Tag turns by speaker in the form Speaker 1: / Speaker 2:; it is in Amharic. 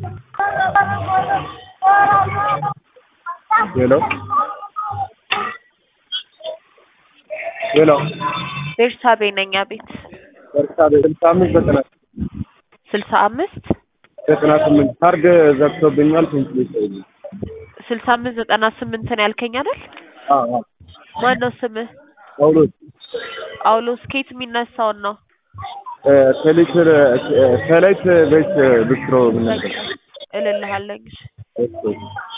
Speaker 1: ሄሎ ሄሎ
Speaker 2: ቤርሳቤ ነኝ። አቤት
Speaker 1: በርሳቤ ስልሳ አምስት ዘጠና
Speaker 2: ስልሳ አምስት
Speaker 1: ዘጠና ስምንት ካርድ ዘግቶብኛል። ትንሽ ልጅ
Speaker 2: ስልሳ አምስት ዘጠና ስምንትን ያልከኝ አይደል?
Speaker 1: አዎ አዎ
Speaker 2: ማን ነው ስምህ?
Speaker 1: ጳውሎስ
Speaker 2: ጳውሎስ ከየት የሚነሳውን ነው?
Speaker 1: ከሊትር ከላይት ቤት ብስትሮ ምን ነበር
Speaker 2: እልልሃለኝ።
Speaker 1: እሱ